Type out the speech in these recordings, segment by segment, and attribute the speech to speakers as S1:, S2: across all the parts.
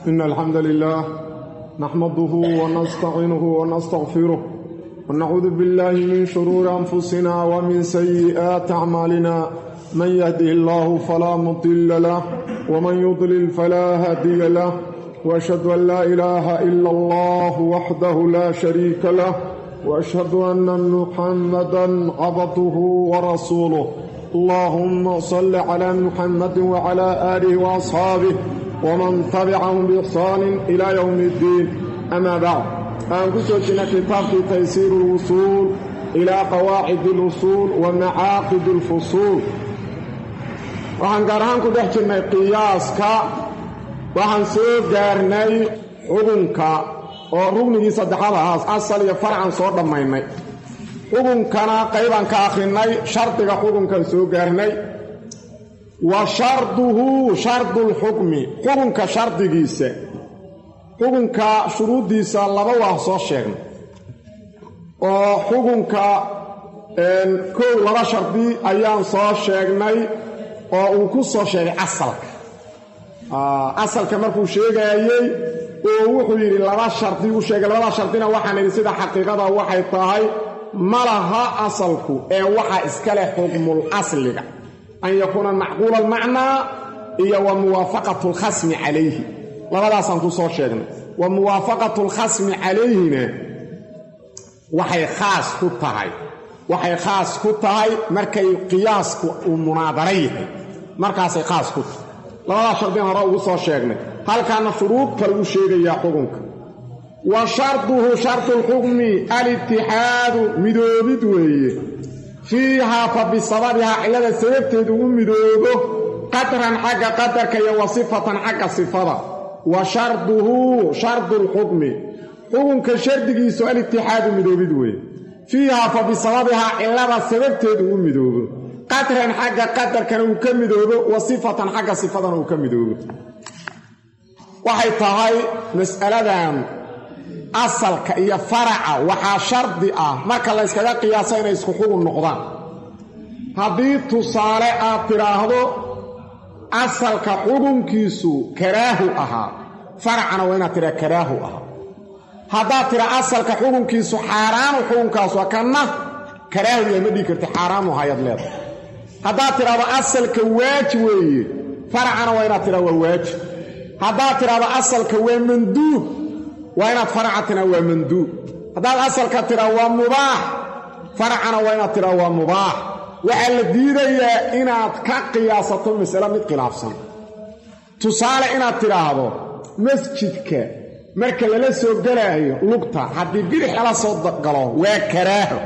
S1: إن الحمد لله نحمده ونستعينه ونستغفره ونعوذ بالله من شرور أنفسنا ومن سيئات أعمالنا من يهده الله فلا مضل له ومن يضلل فلا هادي له وأشهد أن لا إله إلا الله وحده لا شريك له وأشهد أن محمدا عبده ورسوله اللهم صل على محمد وعلى آله وأصحابه ومن تبعهم بإحسان إلى يوم الدين أما بعد أنكسوتنا كتاب تيسير الوصول إلى قواعد الوصول ومعاقد الفصول waxaan gaar ahaan ku dhex jirnay qiyaaska waxaan soo gaarnay xukunka oo rugnigii saddexaad ahaas asal iyo farcan soo dhammaynay xukunkana qaybaan ka akhrinay shardiga xukunkan soo gaarnay wa sharduhu shardulxukmi xukunka shardigiisa xukunka shuruuddiisa laba waa soo sheegnay oo xukunka kow laba shardi ayaan soo sheegnay oo uu ku soo sheegay asalka asalka markuu sheegaayey oo wuxuu yidhi laba shardi uu sheegay labada shardina waxaan idhi sida xaqiiqada waxay tahay ma laha asalku ee waxaa iska leh xukmul asliga an yakuuna macquula almacnaa iyo wa muwaafaqatu alkhasmi calayhi labadaasaan ku soo sheegnay wa muwaafaqatu alkhasmi calayhina waxay khaas ku tahay waxay khaas ku tahay markay qiyaasku uu munaadara yahay markaasay khaas ku tahay labadaas shardin hore ugu soo sheegnay halkaana shuruud kale uu sheegayaa xukunka wa sharduhu shardulxukmi alitixaadu midoobid weeye fiihaa fa bisababihaa cillada sababteed ugu midoobo qadran xagga qadarka iyo wa sifatan xagga sifada wa sharduhu shardulxukmi xukunka shardigiisu alitixaadu midoobid weeye fiihaa fa bisababihaa cillada sababteed ugu midoobo qadran xagga qadarkana uu ka midoobo wa sifatan xagga sifadana uu ka midoobo waxay tahay mas'aladan asalka iyo faraca waxaa shardi ah marka la yskaga qiyaasa inay isku xugun noqdaan haddii tusaale aad tidhaahdo asalka xukunkiisu karaahu ahaa faracana waa inaad tidhaha karaahu ahaa haddaad tidha asalka xukunkiisu xaaraanu xukunkaasu kanna karaahu yahay ma dhigi karti xaaraamu hayaad leedahay haddaad tidhahdo asalka waajib weeye faracana waa inaad tidhaha waa waajib haddaad tidhahdo asalka waa manduub waa inaad faraca tidhaha waa manduub haddaad asalka tidhaha waa mubaax faracana waa inaad tidhaha waa mubaax waxaa la diidayaa inaad ka qiyaasato masale mid khilaafsan tusaale inaad tidhaahdo masjidka marka lala soo gelaayo lugta haddii bidix lala soo galo waa karaaho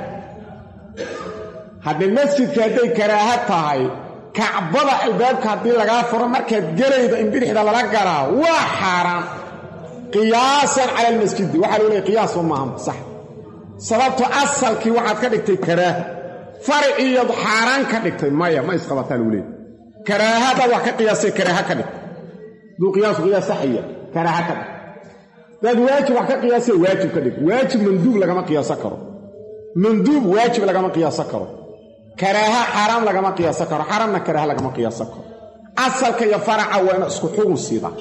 S1: haddii masjidka hadday karaaho tahay kacbada albaabka haddii lagaa furo markaad gelaydo in bidixda lala galaa waa xaaraan qiyaasan cala almasjidi waxaa loo leeyay qiyaasba maaha sax sababto asalkii waxaad ka dhigtay karaaho fariciiyad xaaraan ka dhigtay maya ma isqabataa lagu leeyay karaahada wax ka qiyaasay karaaha ka dhigtay duu qiyaasu qiyaas saxiya karaaha ka dhig daad waajib wax ka qiyaasay waajib ka dhig waajib manduub lagama qiyaaso karo manduub waajib lagama qiyaaso karo karaaha xaaraam lagama qiyaaso karo xaaraamna karaaha lagama qiyaaso karo asalka iyo faraca waa ina isku xugun siida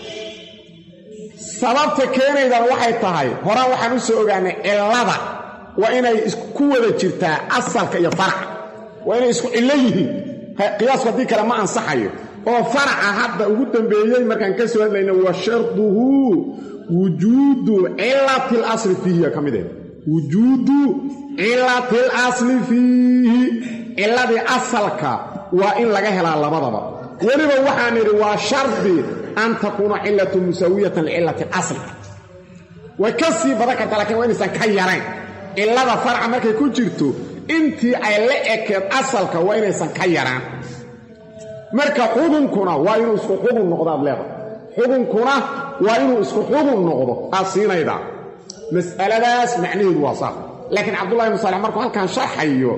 S1: sababta keenaydan waxay tahay horaan waxaan u soo ogaanay cillada waa inay ku wada jirtaa asalka iyo faraca waa inay isku cillo yihiin qiyaasku haddii kale ma ansaxayo oo faraca hadda ugu dambeeyey markaan ka soo hadlayna wa sharduhu wujuudu cilati lasli fiihiya ka mid eh wujuudu cilati lasli fiihi ciladii asalka waa in laga helaa labadaba weliba waxaan idhi waa shardi an takuuna cilatu musaawiyatan licilati asli way ka sii badan kartaa lakiin waa inaysan ka yarayn cilada farca markay ku jirto intii ay la ekeed asalka waa inaysan ka yaraan marka xukunkuna waa inuu isku xukun noqdaad leedahay xukunkuna waa inuu isku xukun noqdo aad siinaydaa mas'aladaas macnaheedu waa saas laakiin cabdullahi ibnu saalex markuu halkan sharxayo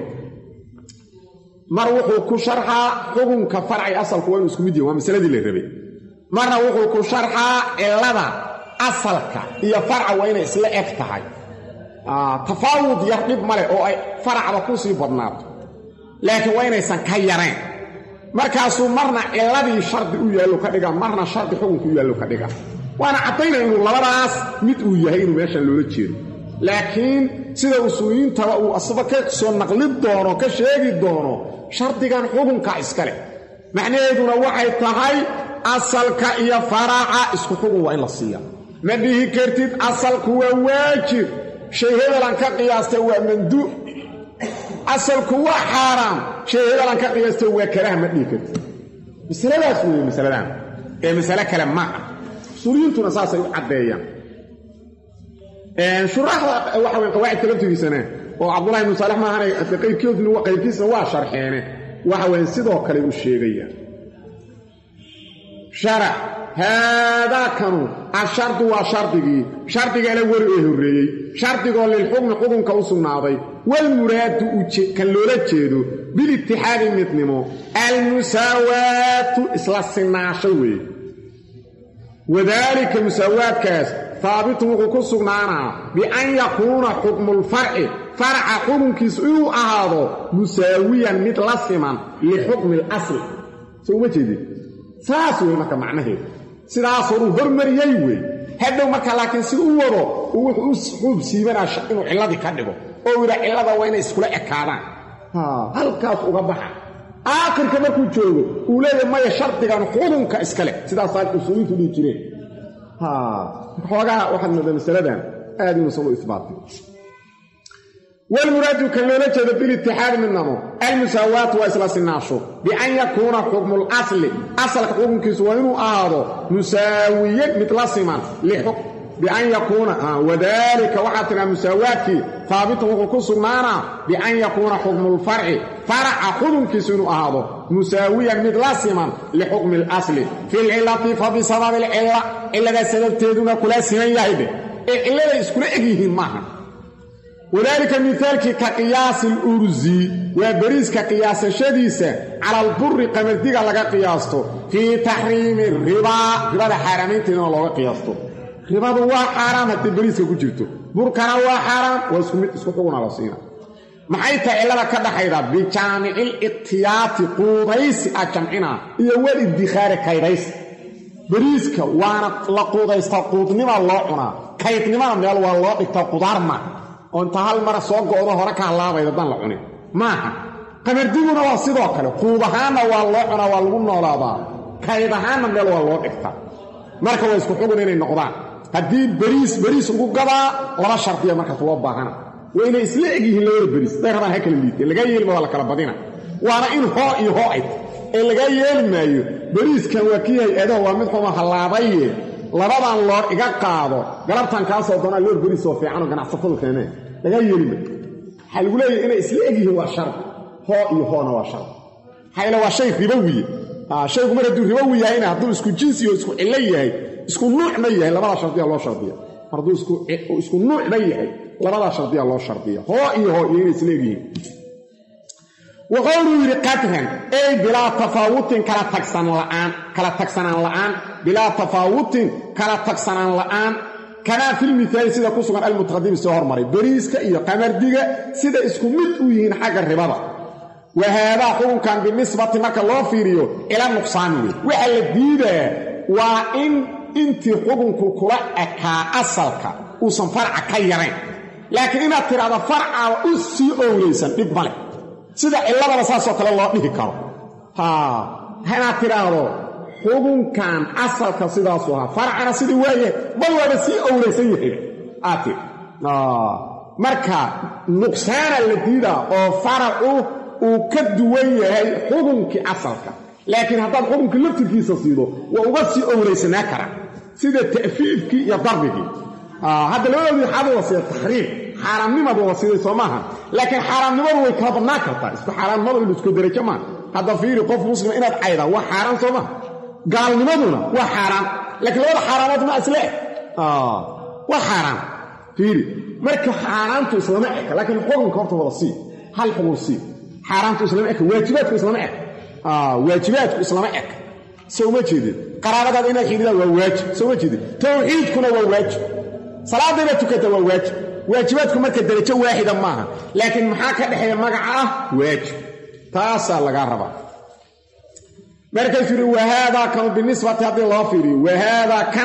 S1: mar wuxuu ku sharxaa xukunka farci asalku waa inuu isku mid yahi waa masaladii la rabay marna wuxuu ku sharxaa cillada asalka iyo farca waa inay isla eg tahay tafaawud yar dhib ma leh oo ay faracba ku sii badnaato laakiin waa inaysan ka yarayn markaasuu marna ciladii shardi u yaallo ka dhiga marna shardi xukunku u yaallo ka dhiga waana caddaynaya inuu labadaas mid uu yahay inuu meeshan loola jeedo laakiin sida usuuliyiintaba uu asaba ka soo naqli doono ka sheegi doono shardigan xukunka iskale macnaheeduna waxay tahay asalka iyo faraaca isku xugun waa in la siiya ma dhihi kartid asalku waa waajib shay hebelan ka qiyaastay waa manduuc asalku waa xaaraam shay hebelan ka qiyaastay waa karaha ma dhihi kartid masaladaas weeye masaladan ee masale kale ma ah usuuliyiintuna saasay u caddeeyaan shuraaxda waxa wey qawaacidka laftigiisana oo cabdullahi ibnu saalex maahan qaybkoodna qaybkiisna waa sharxeene waxa weye sidoo kale u sheegayaan sharax haadaakanu ashardu waa shardigii shardigaala weri ee horreeyey shardigoo lilxukmi xukunka u sugnaaday walmuraadu kan loola jeedo bilitixaadi midnimo almusaawaatu isla sinaasho weeye wadaalika musaawaadkaas haabitun wuxuu ku sugnaanaa bian yakuuna xukmulfarci farca xukunkiisu inuu ahaado musaawiyan mid la siman lixukmi alasli soo uma jeedin saas wey marka macnaheedu sidaasoo uu hormariyey wey hadhow marka laakiin si u wado uu wuxuu u xuub siibanaa inuu cilladii ka dhigo oo yidha cillada waa inay iskula ekaadaan halkaas uga baxa aakhirka markuu joogo uu leeyahay maya shardigan xukunka iskale sidaasaa usuuliintu dhihi jireen xoogaa waxaad moodaa masaladan aad inuusan u ibaatay walmuraadu kan loola jeedo bilitixaadi midnamo almusaawaatu waa isla sinaasho bian yakuuna xukmul asli asalka xukunkiisu waa inuu ahaado musaawiyan mid la siman bian yakuuna wadaalika waxaa tidhaha musaawaadkii haabitun wuxuu ku sugnaanaa bian yakuuna xukmulfarci faraca xukunkiisu inuu ahaado musaawiyan mid la siman lixukmi alasli fi lcilati fa bisababi alcilla cilladaa sababteeduna kula siman yahay dheh ee cilladay iskula eg yihiin maaha wadaalika mihaalkii ka qiyaasi alursi waa beriiska qiyaasashadiisa cala alburi qamardiga laga qiyaasto fii taxriimi ribaa ribada xaaraamaynteedana looga qiyaasto ribadu waa xaaraam haddii beriiska ku jirto burkana waa xaaraam waa isku mid isku xuguna la siina maxay tahay cillada ka dhaxayda bijaamicil ikhtiyaati quudaysi a jamcinaa iyo wal iddikhaari kaydhaysi beriiska waana la quudaystaa quudnima loo cunaa kaydnimana meel waa loo dhigtaa qudaar maaha oo inta hal mara soo go'do hore ka hallaabayda dan la cunin maaha qamardiguna waa sidoo kale quud ahaanna waa loo cunaa waa lagu noolaadaa kayd ahaanna meel waa loo dhigtaa marka waa isku xugun inay noqdaan haddii beriis beriis ugu gadaa laba shardiya markaas loo baahana waa inay isla eg yihiin labada beriis haday rabaan ha kala liitee lagaa yeelima waa la kala badina waana in hoo iyo hoo ay ee lagaa yeeli maayo beriiskan waa kii hay-adaha waa mid xuma hallaabaye labadan loor iga qaado galabtan kaasoo doonaa loor beriis oo fiicanoo ganacsatadu keeneen lagaa yeeli maayo waxaa lagu leeyahay inay isla eg yihiin waa shardi hoo iyo hoona waa shardi maxaa waa shay ribowiye shaygu mar hadduu ribowi yahayna hadduu isku jinsi oo isku cillo yahay isku nuucna yahay labadaa shardiya loo shardiya hadduu isku nuucna yahay labadaa shardiya loo shardiya hoo iyo hoo iyo inay isla egyihiin wa qowluu yidhi qadran ey bilaa tafaawutin kala tagsan la'aan kala tagsanaan la'aan bilaa tafaawutin kala tagsanaan la'aan kamaa filmithaali sida ku sugan almutaqadimi soo hormaray beriiska iyo qamardiga sida isku mid u yihiin xagga ribada wa haadaa xukunkan binisbati marka loo fiiriyo ila nuqsaani wey waxa la diidaa waa in intii xukunku kula ekaa asalka uusan farca ka yarayn laakiin inaad tidhahdo farcaaba u sii owlaysan dhib male sida cilladaba saasoo kale loo dhihi karo inaad tidhaahdo xukunkan asalka sidaasu ahaa farcana sidii waayahay bal waaba sii owlaysan yahay aad tii marka nuqsaana la diidaa oo faracu uu ka duwan yahay xukunkii asalka laakiin haddaad xukunkii laftirkiisa siido waa uga sii owlaysanaa karaa sida ta'fiifkii iyo darbigii hadda labadoodii xaadu la siiya taxriim xaaraamnimadu la siiday soo maaha laakiin xaaraamnimadu way kala badnaan kartaa isku xaaraamnimadu in isku derajo maaha hadda fiiri qof muslima inaad caydaa waa xaaraan soo maha gaalnimaduna waa xaaraan laakiin labada xaaraamood ma isle waa xaaraan fiiri marka xaaraantu islama eka laakiin xukunka horta wada sii hal xukun sii xaaraantu islama eka waajibaadku islama eka waajibaadku islama eka soo uma jeedin qaraabadaada inaad xidhidaan waa waajib soo uma jeedin tawxiidkuna waa waajib salaadayna tukata waa waajib waajibaadku marka derajo waaxida maaha laakiin maxaa ka dhexeeya magaca ah waajib taasaa lagaa rabaa markaasuu yidhi wahaadaa kanu binisbati haddii loo fiiriyo wahaadaa kan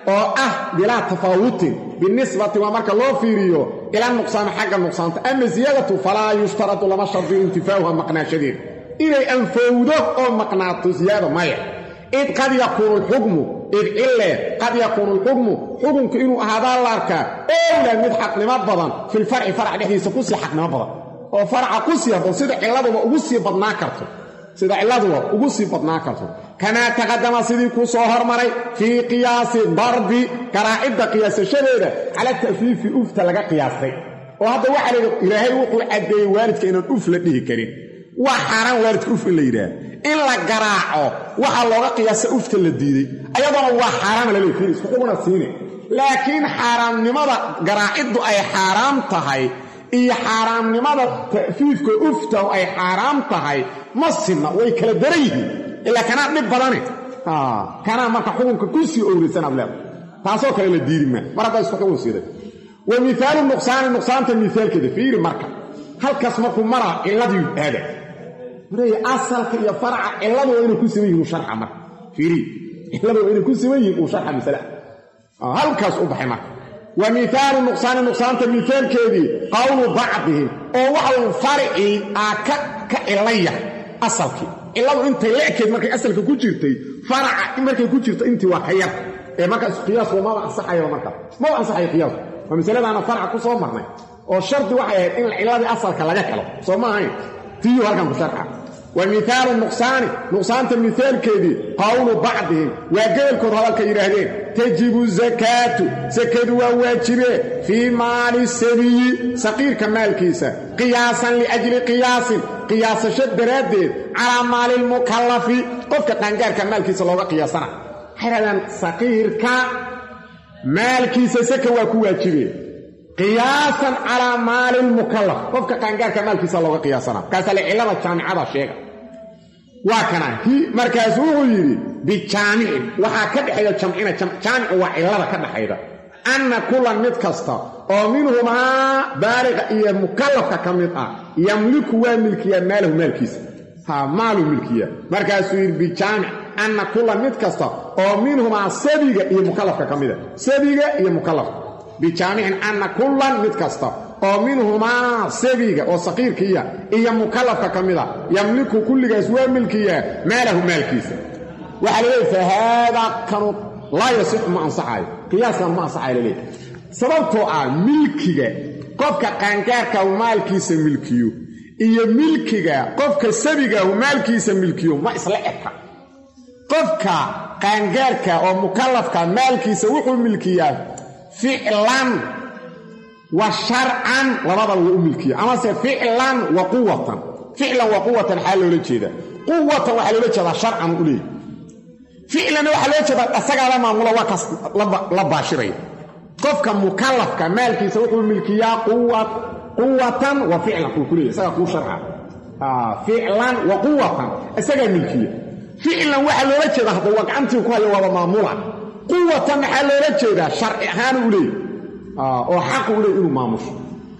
S1: oo ah bilaa tafaawutin binisbati waa marka loo fiiriyo ila nuqsaami xagga nuqsaanta ama ziyadatu falaa yushtaradu lama shardiyo intifaauha maqnaashadeeda inay anfowdo oo maqnaato ziyaada maya id qad yakuunu lxukmu id cille qad yakuunu lxukmu xukunku inuu ahaadaa la arkaa owla mid xaqnimo badan filfarci farac dhexdiisa kusii xaqnimo badan oo faraca ku sii haboon sida cilladuba ugu sii badnaa karto sida cilladuba ugu sii badnaa karto kamaa taqadama sidii kuu soo hormaray fii qiyaasi darbi garaacidda qiyaasashadeeda cala ta'fiifi ufta laga qiyaastay oo hadda waxaa layidhi ilaahay wuxuu caddeeyey waalidka inaan uf la dhihi karin waa xaaraan waalidka uf in la yidhaah in la garaaco waxaa looga qiyaasa ufta la diiday ayadoona waa xaaraama laleey fiir isku xuguna siine laakiin xaaraamnimada garaaciddu ay xaaraam tahay iyo xaaraamnimada ta'fiifka ufta ay xaaraam tahay ma sinna way kala daran yihiin ilaa kanaa dhib badane kanaa marka xukunka ku sii owraysanaad leedahay taasoo kale la diidi maa mar haddaa isku xugun siiday wa mihaalu nuqsaani nuqsaanta mihaalkeeda fiiri marka halkaas markuu maraa cilladii aada marey asalka iyo faraca cilladu waa inay ku siman yihin uu sharxa marka fiiri cilladu waa inay ku siman yihin uu sharxa masala halkaas u baxay marka wa mihaalu nuqsaani nuqsaanta mihaalkeedii qowlu bacdihim oo waxau faricii aa ka cillaya asalkii cilladu intay le'keed markay asalka ku jirtay faraca markay ku jirto intii waa ka yar ee markaas qiyaasku maba ansaxayaba markaas maba ansaxayo qiyaasku waa masaladaana faraca ku soo marnay oo shardi waxay ahayd in cilladii asalka laga helo soo ma ahayn tiyu halkan ku sharxa wa mihaalu nuqsaani nuqsaanta mihaalkeedii qowlu bacdihim waa geelkood hadalka yidhaahdeen tajibu zakaatu sakadu waa waajibee fii maali sabiyi saqiirka maalkiisa qiyaasan liajli qiyaasin qiyaasasho daraaddeed calaa maali lmukallafi qofka qaangaarka maalkiisa looga qiyaasana waxay hahdaan saqiirka maalkiisa saka waa ku waajibee qiyaasan calaa maali lmukallaf qofka qaangaarka maalkiisa looga qiyaasana markaasaa le cillada jaamicada sheega waa kana markaasu wuxuu yidhi bijaamicin waxaa ka dhexayda jamcina jaamicu waa cillada ka dhexayda anna kulan mid kasta oo minhumaa baaliqa iyo mukallafka ka mid ah yamliku waa milkiyaa maalahu maalkiisa ha maalu milkiya markaasuu yidhi bijaamic anna kulan mid kasta oo minhumaa sabiga iyo mukallafka ka mida sabiga iyo mukallafka bijaamicin anna kullan mid kasta oo minhumaa sabiga oo saqiirkiiya iyo mukallafka ka mida yamliku kulligaas waa milkiyaa maalahu maalkiisa waxaa laleeyahy fa haadaa kanu laa yasixu ma ansaxaayo qiyaaskan ma ansaxayo laleeyahy sababtoo ah milkiga qofka qaangaarka maalkiisa milkiyo iyo milkiga qofka sabigahu maalkiisa milkiyo ma isla eka qofka qaangaarka oo mukallafka maalkiisa wuxuu milkiyaa ficlan wa sharcan labadaba waa u milkiya amase ficlan wa quwatan ficlan wa quwatan maxaa loola jeedaa quwatan waxaa loola jeedaa sharcan u leeyahy ficlanna waxaa loola jeedaa asagaala maamula waa kaas la baashiraya qofka mukallafka maalkiisa wuxuu milkiyaa quwatan wa ficlan uu ku leeyahy isagaa kuu sharca ficlan wa quwatan isagaa milkiya ficlan waxaa loola jeedaa hadda waa gacantii ku haya waaba maamula quwatan maxaa loola jeedaa sharci ahaan u leeyahy oo xaqu u leey inuu maamusho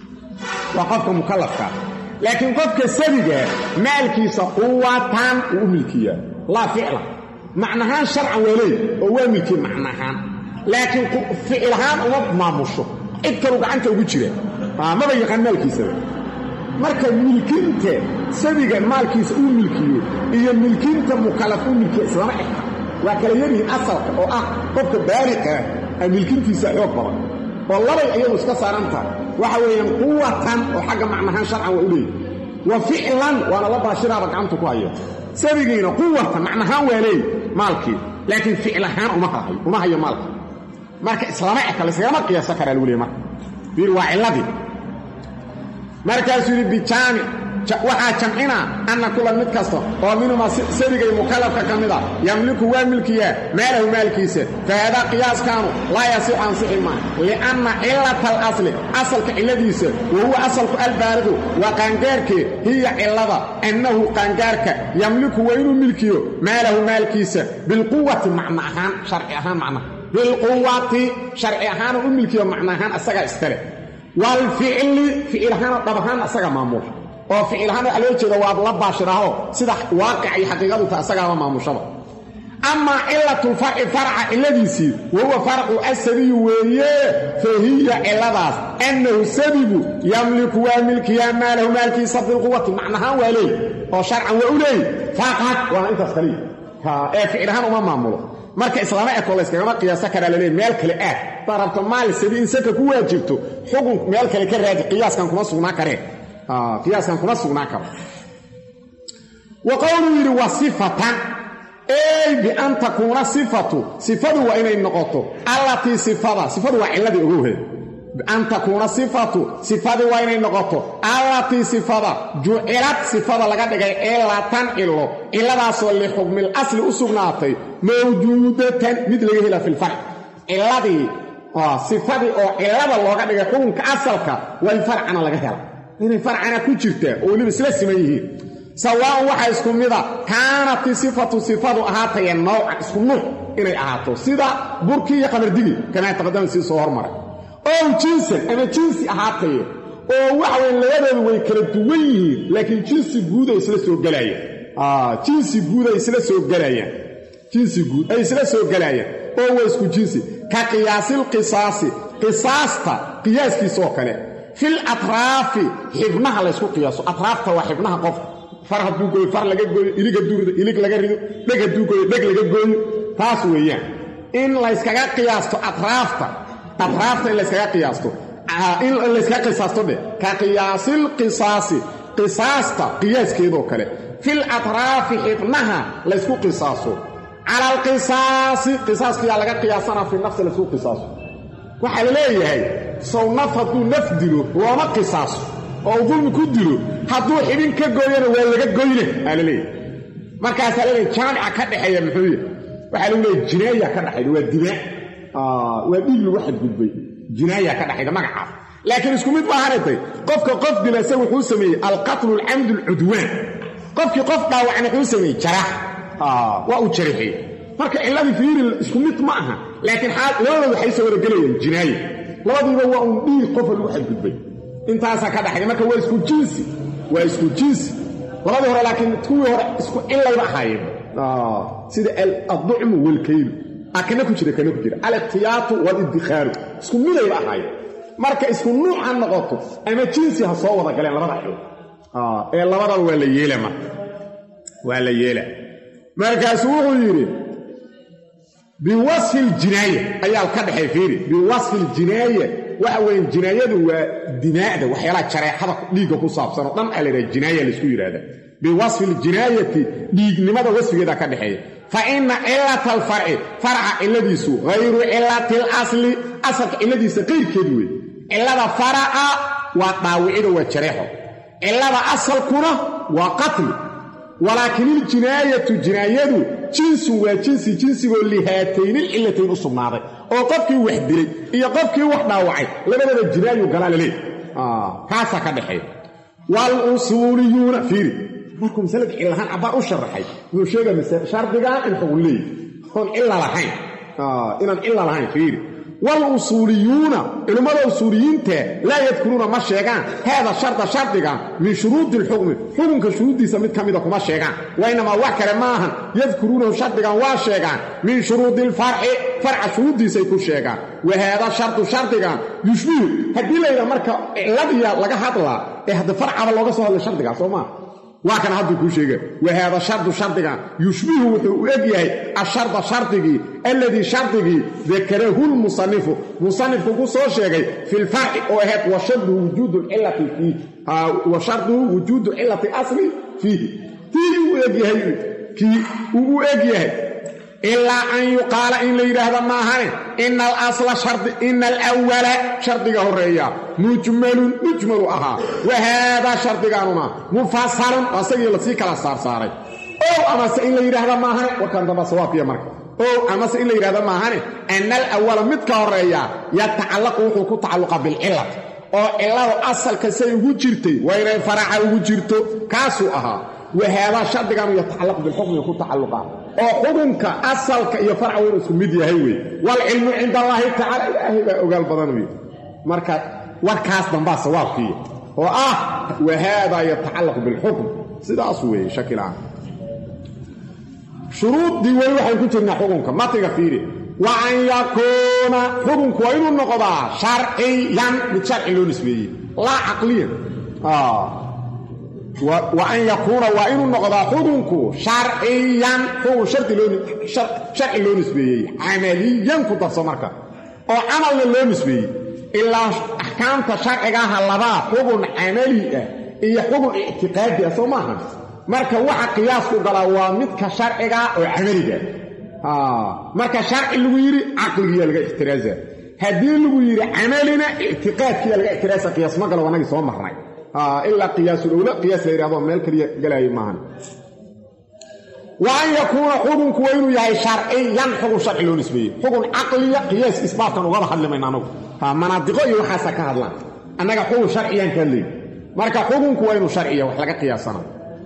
S1: waa qofka mukallafkaa laakiin qofka sabiga maalkiisa quwatan uu u milkiyaa laa ficlan macnahaan sharcan waa leey oo waa milkiye macnahaan laakiin ficil ahaan uma maamusho cid kalu gacanta ugu jira maba yaqaan maalkiisaba marka milkinta sabiga maalkiisa uu milkiyo iyo milkinta mukallaf uu milkiya islama xigta waa kala yaryihiin asalka oo ah qofka baaliqaa a milkintiisa xoog badan oo labay ayagu iska saaran tahay waxa weeyaan quwatan oo xagga macnahaan sharcan waa u leeyahy wa ficlan waana la baashiraaba gacanta ku hayo sabigiina quwatan macnahaan waa leey maalkii laakiin ficil ahaan uma hayo maalka marka islama eka laysagama qiyaasa karaa lagu leey marka fiir waa cilladii markaasuu yidhi bijaamic waxaa jamcina anna kulan mid kasta oo minhuma sabigay mukallafka ka mid a yamliku waa milkiyaa maalahu maalkiisa fa haadaa qiyaaskaanu laa yasixu ansixi maa lianna cilata alasli asalka cilladiisa wa huwa asalku albaaridu waa qaangaarkeed hiya cillada annahu qaangaarka yamliku waa inuu milkiyo maalahu maalkiisa bilquwati macno ahaan sharci ahaan macnaha bilquwati sharci ahaanu u milkiyo macno ahaan asagaa iskale waalficli ficil ahaana dhab ahaan asaga maamula oo ficil ahaan waxaa loo jeeda waa la baashiraaho sida waaqic iyo xaqiiqadu ta asagaaba maamushaba amaa cilatulfarci farca ciladiisii wahuwa farcu asadiyu weeye fa hiya ciladaas annahu sabigu yamliku waa milkiyaa maalahu maalkiisa bilquwati macnahaan waa leey oo sharcan waa u leey faqad waana intaas kaliya ee ficil ahaan uma maamulo marka islaama eko layskagama qiyaaso karaa laleey meel kale aad hadaad rabto maal sabi in saka ku waajibto xukun meel kale ka raadi qiyaaskan kuma sugnaan kareen qiyaaskan kuma sugnaan karo wa qowluu yidhi wa sifatan ey bian takuuna sifatu sifadu waa inay noqoto allatii sifada sifadu waa cilladii ogowheed bian takuuna sifatu sifadii waa inay noqoto allatii sifada jucilad sifada laga dhigay cilatan cilo ciladaasoo lixukmil asli u sugnaatay mawjuudatan mid laga hela filfarc ciladii sifadii oo cilada looga dhigay xukunka asalka waa in farcana laga hela inay farcana ku jirtaa oo weliba isla siman yihiin sawaaun waxaa isku mida kaanati sifatu sifadu ahaataye nawcan isku nuuc inay ahaato sida burkii iyo qamardigii kamaa taqadama sii soo hormaray ow jinsan ama jinsi ahaataye oo waxaweye labadoodu way kala duwan yihiin laakiin jinsi guud ay isla soo gelaayaan jinsi guud ay isla soo gelayaan jinsi guud ay isla soo gelaayaan oo waa isku jinsi ka qiyaasilqisaasi qisaasta qiyaaskiisa oo kale fil atraafi xibnaha laysku qiyaaso atraafta waa xibnaha qofka far hadduu gooyo far laga gooyo ilig hadduu rido ilig laga rido dheg hadduu gooyo dheg laga gooyo taas weeyaan in layskaga qiyaasto atraafta atraafta in layskaga qiyaasto in layskaga qisaasto dheh ka qiyaasil qisaasi qisaasta qiyaaskeedoo kale fil atraafi xibnaha laysku qisaaso cala alqisaasi qisaaskiyaa laga qiyaasanaa fi nafsi laysku qisaaso waxaa la leeyahay sow naf hadduu naf dilo looma qisaaso oo uu dulmi ku dilo hadduu xibin ka gooyana waa laga goyne aa la leeyahay markaasaa la leeyahy jaamica ka dhexeeya muxuu yahy waxaa lagu leeyahy jinaaya ka dhexayda waa dimaa waa dhiig lagu xadgudbay jinaaya ka dhexayda magacaas laakiin isku mid maahanatay qofka qof dila se wuxuu sameeyey alqatlu alcamdu alcudwaan qofkii qof dhaawacna wuxuu sameeyey jaraax waa uu jarixiyey marka cilladii fiiri isku mid ma aha laakiin labadooda waxay soo waragelayeen jinaaye labadiiba waa uun dhiig qofa lagu xadgudbay intaasaa ka dhaxaya marka waa isku jinsi waa isku jinsi labadii hore laakiin kuwii hore isku cilayba ahaayeen sida adducmu walkaylu a kana ku jira kana ku jira alikhtiyaatu walidikhaaru isku midayba ahaayeen marka isku nuuc ha noqoto ama jinsi ha soo wada galeen labada xil ee labadaba waa la yeela marka waa la yeela markaasuu wuxuu yidhi biwasfi ljinaaya ayaa ka dhexay fiiri biwasfi ljinaaya waxa weeye jinaayadu waa dimaa'da waxyaalaha jareexada dhiigga ku saabsan oo dhan aa la yidhaha jinaaya laysku yidhahda biwasfi ljinaayati dhiignimada wasfigeeda ka dhexeeya fa ina cilata alfarci farca cilladiisu hayru cilati alasli asalka cilladiisa qayrkeed wey cillada faraca waa dhaawicido waa jareexo cillada asalkuna waa qatli walaakin iljinaayatu jinaayadu jinsun waa jinsi jinsigoo lihaataynilcillatayn u sugnaaday oo qofkii wax dilay iyo qofkii wax dhaawacay labadaba jinaayu galaa laleey kaasaa ka dhexeeya walusuuliyuuna fiiri markuu masalada cillahaan cabbaan u sharaxay wuxuu sheegaya shardigan in xugun leeyi oon cilla lahayn inaan cilla lahayn fiiri walusuuliyuuna culimmada usuuliyiinta laa yadkuruuna ma sheegaan haada sharda shardigan min shuruudi alxukmi xukunka shuruuddiisa mid ka mida kuma sheegaan wainamaa wax kale ma ahan yadkuruunahu shardigan waa sheegaan min shuruudi alfarci farca shuruuddiisay ku sheegaan wa haada shardu shardigan yushbihu haddii layidhaha marka ciladiya laga hadlaa ee hadda farcaba looga soo hadlay shardigaa soo maa waa kana hadduu kuu sheega wa haada shardu shardigan yushbihu wuxuu u eg yahay asharda shardigii alladii shardigii dakarahu lmusanifu musanifku ku soo sheegay fi lfarci oo ahayd wa sharduhu wujuudu cilati fiihi wa sharduhu wujuudu cilati asli fiihi tii uu egyahay kii uu u eg yahay ilaa an yuqaala in la yidhaahda maahane ina alasla shardi ina alwala shardiga horeeya mujmalun mujmalu ahaa wa haadaa shardigaanuna mufasalun asagii lasii kala saarsaaray ow amase in la yidhaahda maahane warkan damba sawaabkiya marka ow amase in la yidhahda maahane ana alawala midka horeeya yatacallaqu wuxuu ku tacalluqa bilcilati oo cilladu asalka say ugu jirtay waa inay faraca ugu jirto kaasuu ahaa wahaadaa shardigaanu yatacallaqu bilxukmi ku tacalluqa oo xukunka asalka iyo farca waynu isku mid yahay wey waalcilmu cinda allaahi tacala ilaahay baa ogaal badan wey marka warkaas dambaa sawaabkiiya oo ah wahaadaa yatacallaqu bilxukm sidaas weeye shakila'aan shuruuddii weli waxaan ku jirnaa xukunka matiga fiiri wa an yakuuna xukunku waa inuu noqdaa sharciyan mid sharci loo nisbeeyey laa caqliyan wa an yakuuna waa inuu noqdaa xukunku sharciyan xukun sharci loo nisbeeyey camaliyan ku darso marka oo camalna loo nisbeeyey ilaa axkaamta sharcigaaha labaa xukun camali ah iyo xukun ictiqaadi ah soo maaha marka waxa qiyaasku galaa waa midka sharciga oo camaliga marka sharci lagu yidhi caqligiya laga ixtiraaza haddii lagu yidhi camalina ictiqaadkiya laga ixtiraasa qiyaas ma galo anagii soo marnay ilaa qiyaasulowla qiyaas la yidhahdo meel kaliya galaayo maahan wa an yakuuna xukunku waa inuu yahay sharciyan xukun sharci loo nisbeeyey xukun caqliya qiyaas isbaatkan ugaba hadlimayna anagu manaadiqo iyo waxaasa ka hadlaan annaga xukun sharciyaan ka hadlayy marka xukunku waa inuu sharciya wax laga qiyaasana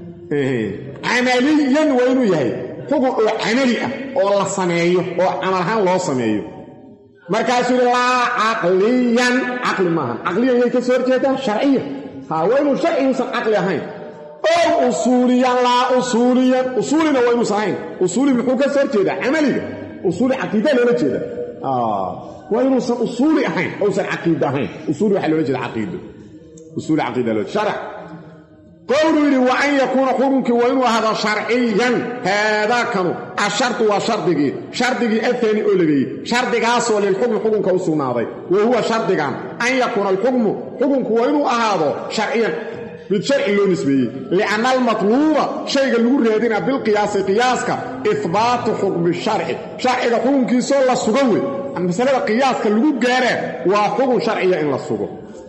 S1: camaliyan waa inuu yahay xukun oo camali ah oo la sameeyo oo camal ahaan loo sameeyo markaasuu yidhi laa caqliyan caqli maahan caqliyan yay ka soo horjeedaa sharciya ha waa inuu sharciguusan caqli ahayn ow usuuliyan laa usuuliyan usuulina waa inuusan ahayn usuuli muxuu ka soo horjeedaa camaliga usuuli caqiida loola jeeda waa inuusan usuuli ahayn ousan caqiida ahayn usuuli waxaa loola jeeda caqiido usuuli caqiida loo sharac qowluu yidhi wa an yakuuna xukunkii waa inuu ahaado sharciyan haadaakanu ashardu waa shardigii shardigii afaani oo lageeyey shardigaasoo lilxukmi xukunka u sugnaaday wa huwa shardigan an yakuuna alxukmu xukunku waa inuu ahaado sharciyan mid sharci loo nisbeeyey lianna almatluuba shayga lagu raadina bilqiyaasi qiyaaska ihbaatu xukmi sharci sharciga xukunkiisoo la sugan wey masalada qiyaaska lagu gaaraa waa xukun sharciya in la sugo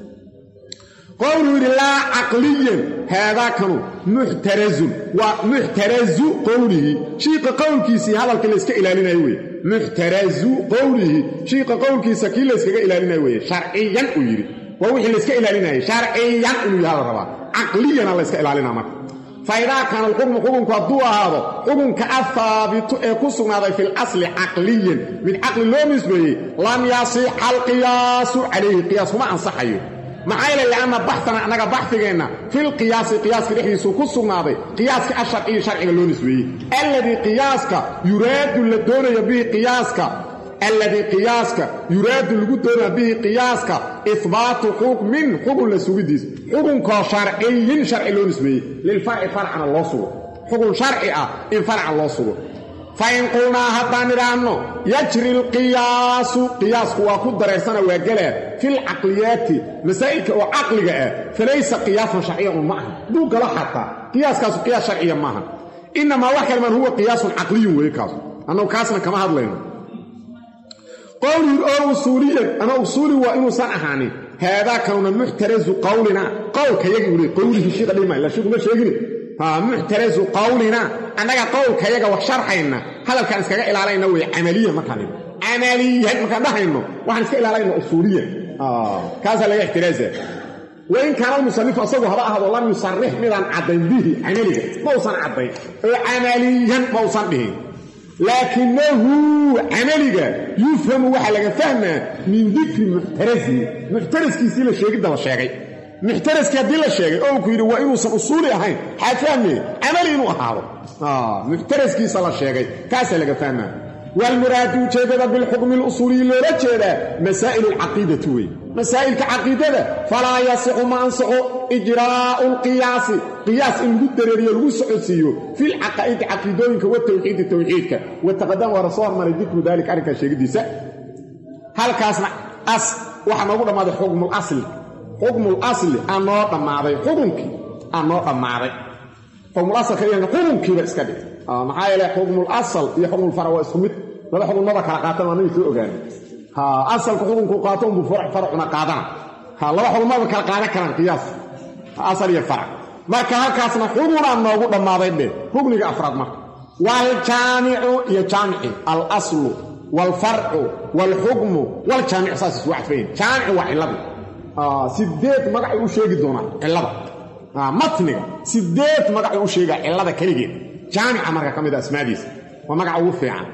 S1: qowluu yidhi laa caqliyan haadaakanu muxtarazun waa muxtarazu qowlihi shiiqa qowlkiisii hadalkii layska ilaalinayo weye muxtarazu qowlihi shiiqa qowlkiisa kii layskaga ilaalinayo weye sharciyan uu yidhi waa wixii layska ilaalinayay sharciyan inuu yaha la rabaa caqliyana layska ilaalinaa marka fa idaa kaana alxukmu xukunku hadduu ahaado xukunka ahaabitu ee ku sugnaaday fi lasli caqliyan mid caqli loo nisbeeyey lam yasixa alqiyaasu calayhi qiyaas kuma ansaxayo maxaa yeele lianna baxana annaga baxigeenna filqiyaasi qiyaaska dhexdiisuu ku sugnaaday qiyaaska asharciyi sharciga loo nisbeeyey alladii qiyaaska yuraadu la doonayo bihi qiyaaska alladii qiyaaska yuraadu lagu doonaya bihi qiyaaska ihbaatu xukmin xukun la sugidiis xukunkoo sharciyin sharci loo nisbeeyey lilfarci farcana loo sugo xukun sharci ah in farca loo sugo fain qulnaa haddaan idhaahno yajri alqiyaasu qiyaasku waa ku dareersana waa gelaa filcaqliyaati masaa'ilka oo caqliga ah falaysa qiyaasan sharciyan un ma aha hadduu galo xataa qiyaaskaasu qiyaas sharciya maaha inamaa wax kale man huwa qiyaasun caqliyun weeye kaasu annagu kaasna kama hadlayno qowlun oo usuuliyan ama usuuli waa inuusan ahaanin haadaa kanuna muxtarazu qawlina qowlka yagi ule qowlihi shiiqa dhima ila shiiku ma sheegini muxtarazu qawlina annaga qowlkayaga wax sharxayna hadalkaan iskaga ilaalayna wey camaliya markaan camaliyan markaan dhahayno waxaan iska ilaalayna usuuliyan kaasaa laga ixtiraaza wain kaana almusanifu asagu haba ahdo lam yusarix midaan caddayn bihi camaliga ma usan caddayn oo camaliyan ma usan dhihin laakinahu camaliga yufhamu waxaa laga fahmaa min dikri muxtarasihi muxtaraskiisii la sheegidda la sheegay muxtaraskii haddii la sheegay oo ku yidhi waa inuusan usuuli ahayn xaa fahmeye camali inuu ahaado muxtaraskiisa la sheegay kaasaa laga fahmaa waalmuraadu ujeeddada bilxukmi lusuuliyi loola jeedaa masaa'il alcaqiidati wey masaa'ilka caqiidada falaa yasixu ma ansaxo ijraa'u lqiyaasi qiyaas in lagu dareeriyo lagu socodsiiyo filcaqaa'idi caqiidooyinka watawxiidi tawxiidka wataqadama waara soo hormaray dikru daalika arrinkaa sheegidiisa halkaasna as waxaa noogu dhammaaday xukmul asli xukmul asli aa noo dhammaaday xukunkii aa noo dhammaaday xukmul asalka iyaga xukunkiiba iska dhig maxaa yeele xukmul asal iyo xukmul farac waa isku mid laba xukunmada kala qaatan waa nagi soo ogaanay asalka xukunku qaato unbuu faracuna qaadana laba xukunmada kala qaadan karaan qiyaas asal iyo farac marka halkaasna xukunaa noogu dhammaaday dhe rugniga afraad marka waaljaamicu iyo jaamici alaslu waalfarcu waalxukmu waaljaamicu saas isu cadfayn jaamicu waa cilladii sideed magacay u sheegi doonaan cillada matniga sideed magacay u sheegaa cillada keligeed jaamica marka ka mid a asmaadiisa waa magaca ugu fiican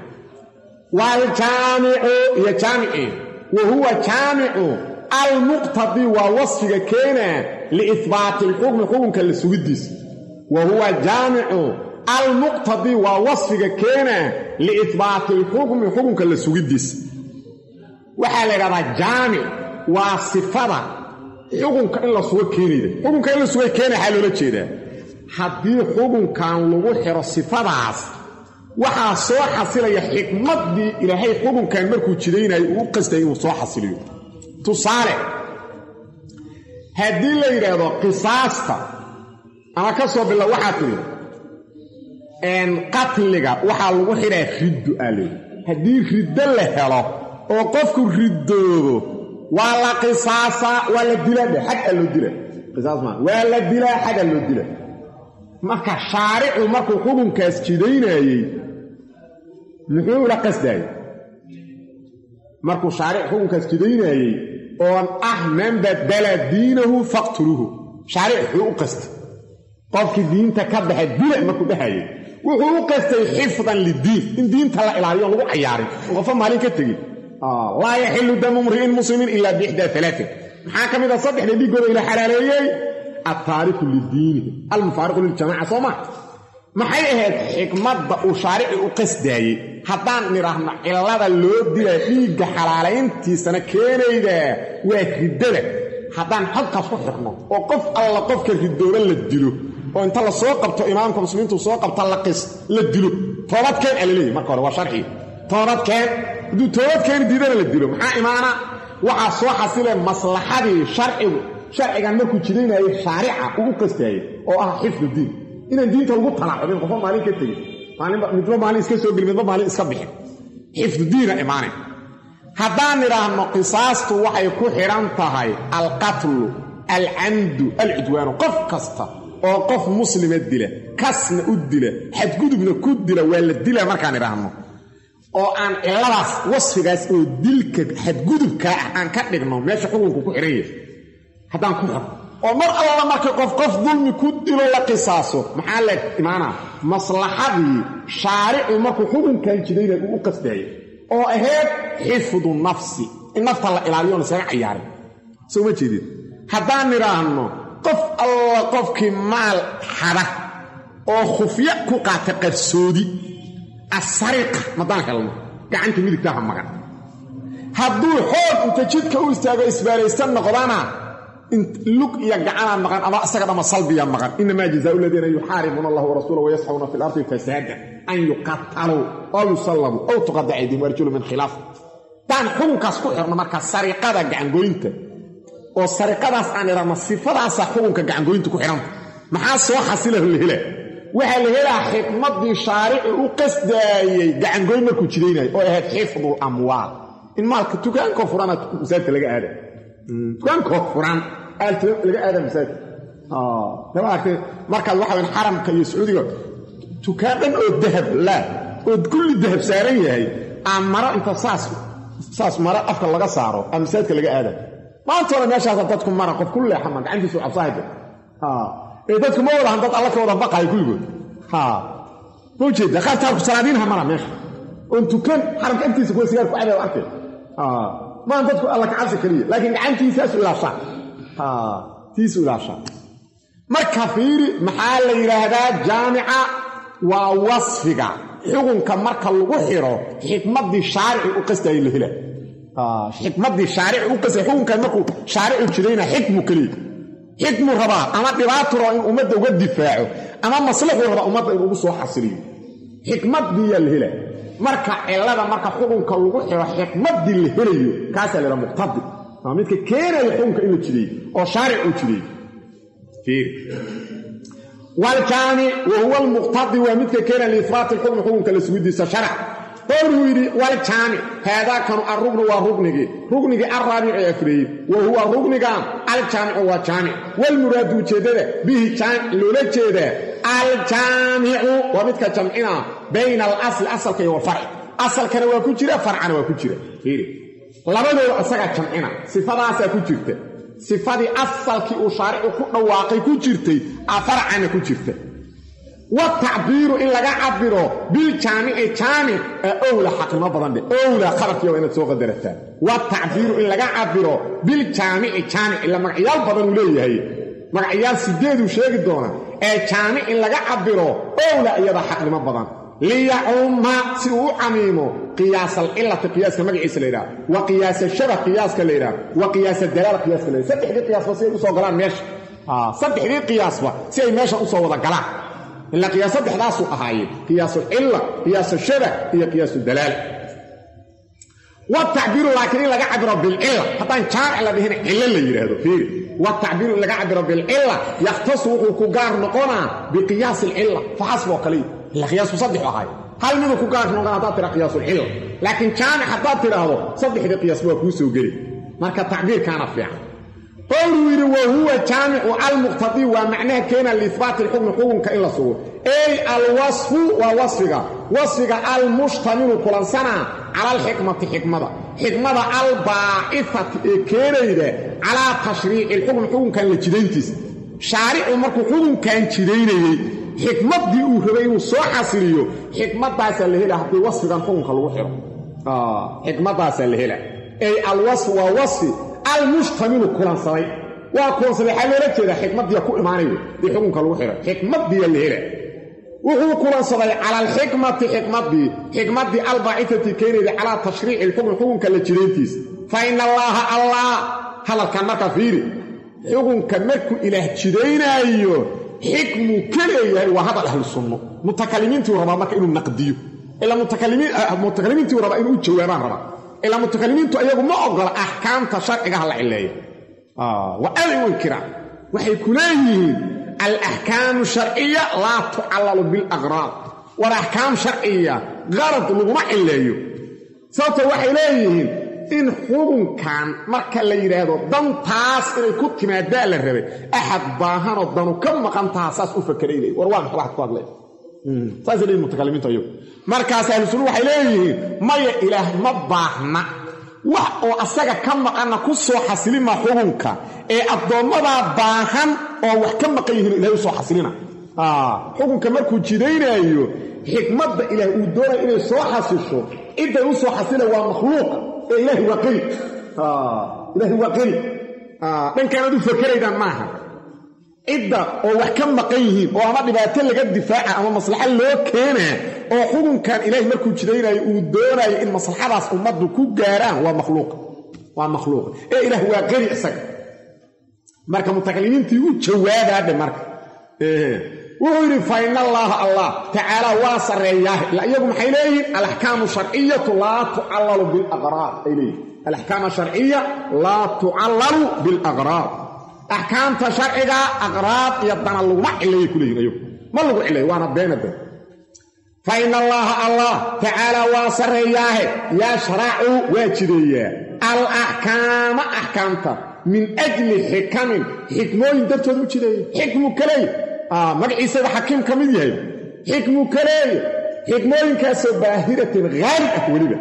S1: waaljaamicu iyo jaamici wa huwa jaamicu almuqtadii waa wasfiga keenaa liihbaati alxukmi xukunka la sugidiisa wa huwa jaamicu almuqtadi waa wasfiga keena liihbaati alxukmi xukunka la sugidiisa waxaa la ydhahdaa jaamic waa sifada xukunka in la sugo keenayda xukunka in la suga keena waxaa loola jeedaa haddii xukunkan lagu xiro sifadaas waxaa soo xasilaya xikmaddii ilaahay xukunkan markuu jidaynayo uu u qastay inuu soo xasiliyo tusaale haddii la yidhaahdo qisaasta ama ka soo bilo waxaa tidhi qatliga waxaa lagu xidhaa riddu aa leey haddii riddo la helo oo qofku riddoodo waa la qisaasaa waa la dilaa dhe xag aa loo dila qisaas maa waa la dilaa xag aa loo dila marka shaaricu markuu xukunkaas jidaynaayey muxuu ula qasdaayey markuu shaaric xukunkaas jidaynaayey oon ah man badala diinahu faqtuluuhu shaaric wuxuu u qastay qofkii diinta ka baxa dila markuu dhahayey wuxuu u qastay xifdan lidiin in diinta la ilaaliyo lagu cayaarin oo qofo maalin ka tegin laa yaxilu damu mri'in muslimin ilaa biixdaa alaain maxaa ka mid a saddexda dhiiggooda ila xalaaleeyey altaariku lidiinihi almufaariqu liljamaca soo maa maxay ahayd xikmadda uu shaarici u qasdaayey haddaan nidhaahno cillada loo dilaa dhiigga xalaalayntiisana keenaydaa waa riddada haddaan halkaas ku xirno oo qof alla qofka ridooba la dilo oo inta la soo qabto imaamka muslimiintu soo qabta laqis la dilo toobadkeen aa laleeyahy marka hore waa sharci toobadkeen hadduu toobadkeeni diidana la dilo maxaa imaana waxaa soo xasile maslaxadii sharcigu sharcigan markuu jidaynayay shaarica uu u qastaayey oo ah xifdu diin inaan diinta lagu talaacubin qofba maalin ka tegin midba maalin iska soo geli midba maalin iska bixin xifdu diina imaane haddaan nidhaahno qisaastu waxay ku xidhan tahay alqatlu alcamdu alcudwaanu qof kasta oo qof muslima dila kasna u dila xadgudubna ku dila waa la dila markaan idhaahno oo aan cilladaas wasfigaas oo dilka xadgudubkaa ah aan ka dhigno meesha xukunku ku xidhan yahay haddaan ku xidno oo mar alla marka qof qof dulmi ku dilo la qisaaso maxaa la imaanaa maslaxadii shaaricu markuu xukunkan jidayna uu u qasdaayay oo ahayd xifdu nafsi in nafta la ilaaliyo on isaga cayaarin soo ma jeedid haddaan nidhaahno qof alla qofkii maal xada oo khufya ku qaata qarsoodi asariqa madaan helno gacanta midigtaha maqan hadduu xoog inta jidka u istaago isbaalaysan noqdana lug iyo gacanaa maqan ama isaga dhama salbiya maqan inamaa jazaau ladiina yuxaaribuuna allah warasuula wayasxuuna fi lardi fasaada an yuqataluu aw yusallabuu aw tuqada aydihim arjulu min khilaaf daan xukunkaas ku xirno marka sariqada gacangoynta oo sariqadaas aan idhahno sifadaasa xukunka gacangoynta ku xidhanta maxaa soo xasilah la hela waxaa la helaa xikmaddii shaarici u qasdaayey gacangoyn markuu jidaynayo oo ahayd xifdul amwaal in maalka tukaankoo furana masaajidka laga aada tukaankoo furan laga aada masaajidka lama aragtay markaad waxa wayn xaramka iyo sacuudiga tukaan dhan oo dahab laa oo kulli dahab saaran yahay aan maro inta saas saas maro afka laga saaro aa masaajidka laga aada maantoona meeshaasa dadku mara qof ku leexama gacantiisu cabsahayda ee dadku ma wadahan dad alla ka wada baqayo kulligood ma ujeeda qaar taarku salaadiinha mara meesha oon tukan xaramka agtiisa kuwa sigaar ku cabay arkay maan dadku alla ka cabsi keliya laakiin gacantiisaasu ilaashaa tiisu ilaashaa marka fiiri maxaa la yidhaahdaa jaamica waa wasfiga xukunka marka lagu xiro xikmaddii shaarici u qastayay la hela xikmaddii shaarici u qastay xukunkan markuu shaaricu jirayna xikmu keliya xikmu rabaa ama dhibaatu raba in ummadda uga difaaco ama maslaxuu rabaa ummadda in ugu soo xasiliyo xikmaddiiyaa la hela marka cillada marka xukunka lagu xiro xikmaddii la helayo kaasaa laha muqtadi waa midka keenaya xukunka in la jideeyo oo shaaric uu jideeyo wljaamic wa huwa almuqtadi waa midka keenaya liifraati lxukmi xukunka la sugidiisa sharac qowluu yidhi waljaamic haadaakanu arugnu waa rugnigii rugnigii alraabici ee afreeyey wa huwa rugnigan aljaamicu waa jaamic walmuraadu ujeeddada bihi jaamic loola jeedaa aljaamicu waa midka jamcina bayna alasli asalka iyo walfarci asalkana waa ku jira farcana waa ku jira labadooda isagaa jamcina sifadaasaa ku jirta sifadii asalkii uu shaaricu ku dhawaaqay ku jirtay a farcana ku jirta watacbiiru in laga cabiro biljaamici jaamic ee owla xaqnimo badan dhe owla khabarkiiba inaad soo qadarataan watacbiiru in laga cabiro biljaamici jaamic ila magacyaal badan uu leeyahay magacyaal sideeduu sheegi doonaa ee jaamic in laga cabiro owla iyada xaqnimo badan liyacumma si uu u camiimo qiyaas alcilati qiyaaska magaciisa la yidhaha wa qiyaasa shabah qiyaaska la yidhaha wa qiyaasa dalaala qiyaaska la yidhaha saddexdii qiyaasba si ay usoo galaan meesha saddexdii qiyaasba si ay meesha usoo wada galaan ila qiyaas saddexdaasuu ahaayeen qiyaasulcilla qiyaasushabah iyo qiyaasu-dalaala watacbiiru laakiin in laga cabiro bilcilla haddaan jaamic la dhihin cillo la yidhaahdo fiiri watacbiiru in laga cabiro bilcilla yakhtasu wuxuu ku gaar noqonaa biqiyaasi alcilla faxasb oo kaliya ila qiyaasku saddex ahaay hal miduu ku gaar noqon haddaad tira qiyaasulcilla laakiin jaamic haddaad tidhaahdo saddexdii qiyaasba waa kuu soo geli marka tacbiirkaana fiican qowluu yidhi wa huwa jaamicu almuqtadii waa macnaha keena liihbaati lxukmi xukunka in la sugo ey alwasfu waa wasfiga wasfiga almushtamilu kulansanaa cala alxikmati xikmada xikmada albaacifati ee keenayda calaa tashriici lxukmi xukunkan la jidayntiisa shaaricu markuu xukunkan jidaynayey xikmaddii uu rabay inuu soo xasiliyo xikmadaasaa la hela haddii wasfigan xukunka lagu xiro xikmadaasaa la hela ey alwasfu waa wasfi almushtamilu kulansaday waa kulansaday waxaa loola jeedaa xikmaddiya ku imaanayo dii xukunka lagu xiray xikmaddiya la hela wuxuu kulansaday cala alxikmati xikmaddii xikmaddii albaacifati keenayda calaa tashriici lxukm xukunka la jirayntiisa fa ina allaaha allah hadalkan marka fiiri xukunka markuu ilaah jidaynaayo xikmuu ka leeyahay waa hadal ahlu sunno mutakalimiintuu rabaa marka inuu naqdiyo ilaa mutakalimiintuu rabaa inuu u jawaabaan rabaa ilaa mutakalimiintu ayagu ma ogola axkaamta sharcigaha la cileeyo waa aday u inkiraan waxay ku leeyihiin alaxkaamu sharciya laa tucallalu bilaqraad war axkaam sharciya qarad laguma cileeyo sababto waxay leeyihiin in xukunkan marka la yidhaahdo dantaas inay ku timaadaa la rabay axad baahanoo danu ka maqan taha saas u fakaray leey war waa maxa waxad ku hadlay saasay leeyihin mutakalimiintu ayagu markaas ahlusunna waxay leeyihiin maya ilaah ma baahna wax oo asaga ka maqanna ku soo xasilima xukunka ee addoommadaa baahan oo wax ka maqan yihiin ilahay u soo xasilina xukunka markuu jidaynaayo xikmadda ilaah uu doonaya inay soo xasisho cidday u soo xasila waa makhluuqa ee ilaahi waa qeli ilaahi waa qeli dhankaanaad u fakeraydaan maaha cidda oo wax ka maqan yihiin oo ama dhibaato laga difaaca ama maslaxa loo keenaa oo xukunkan ilaahay markuu jidaynayo uu doonayo in maslaxadaas ummaddu ku gaaraan waa makhluuqa waa makhluuqa ee ilaah waa qeli isaga marka mutakalimiintii u jawaabaadhe marka wuxuu yidhi fa in allaaha allah tacaala waa sarreeyaah ila iyagu maxay leeyihiin alaxkaamu sharciyatu laa tucallalu bilaqraar ay leeyihin alaxkaam asharciya laa tucallalu bilaqraar axkaamta sharciga aqraad iyo dana laguma cileeyay ku leeyihin ayagu ma lagu cileeyo waana beena been fa ina allaaha allah tacaala waa sarreeyaahe yashracu waa jideeyaa al axkaama axkaamta min ajli xikamin xikmooyin dartood u jideeya xikmu kaleey magaciisaba xakiim ka mid yahay xikmu kaleeye xikmooyinkaasoo baahiratin haalib ah weliba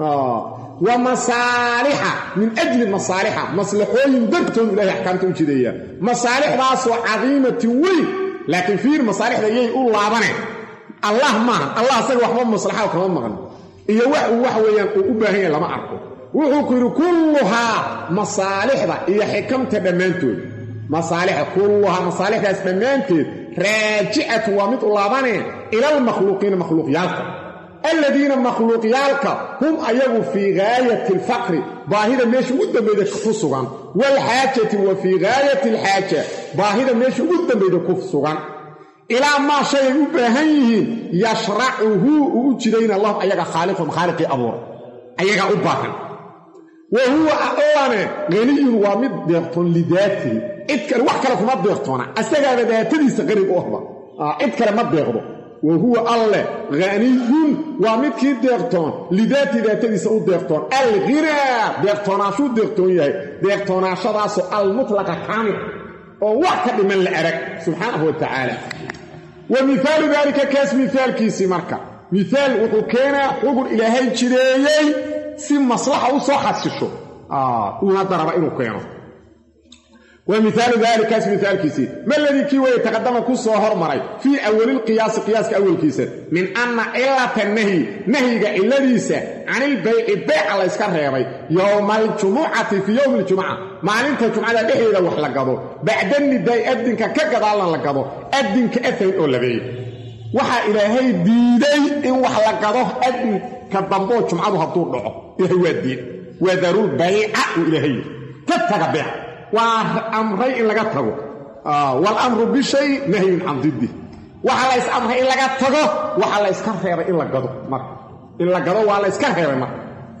S1: wa masaalixa min ajli masaalixa maslaxooyin dartoodu ilahay axkaamta u jideeyaa masaalixdaasoo cadiimatin weyn laakiin fiir masaalixda yay u laabaneen allah maaha allah asaga waxba maslaxada kama maqan iyo wax uu wax weeyaan uu u baahan yahay lama arko wuxuu ku yidhi kulluhaa masaalixda iyo xikamta dhammaantood masaalixda kulluhaa masaalixdaas dhammaanteed raajicatun waa mid u laabaneen ilalmakhluuqiina makhluuqyaalka aladiina makhluuqyaalka hum ayagu fii gaayati alfaqri baahida meesha ugu dambayda ku sugan waalxaajati wa fii gaayati alxaaja baahida meesha ugu dambayda ku sugan ilaa maa shay ay u baahan yihiin yashracuhu uu u jidayna lahum ayaga khaaliqum khaaliqii abuura ayagaa u baahan wa huwa allane haniyun waa mid deeqtoon lidaatihi cid kale wax kale kuma deeqtoona asagaaba daatadiisa qariib u ahba cid kale ma deeqdo wa huwa alleh haniyun waa midkii deeqtoon lidaati daatadiisa u deeqtoon alghinaa deeqtoonaashuu deeqtoon yahay deeqtoonaashadaasoo almutlaqa kaamil oo wax ka dhiman la arag subxaanahu wa tacaala wa mihaalu daalika kaas mihaalkiisii marka mihaal wuxuu keenaa xugun ilaahay jideeyey si maslaxa u soo xasisho uuna daraba inuu keeno wa mihaalu daalikaas mihaalkiisii ma ladii kii weeye taqadama ku soo hormaray fii awalilqiyaasi qiyaaska awalkiisa min anna cilata nahyi nahyiga cilladiisa canilbayci beyca layska reebay yowma aljumucati fii yowmi aljumuca maalinta jumcada dhexdeeda wax la gado bacda nidaai adinka ka gadaalna la gado adinka afayn oo labeeyey waxaa ilaahay diiday in wax la gado adinka damboo jumcadu hadduu dhaco ilaahay waa diid waa daarul bayca uu ilaahay ka taga beec waa amray in laga tago walamru bishay nahyun can diddi waxaa la ys amray in laga tago waxaa la yska reebay in la gado marka in la gado waa la yska reebay marka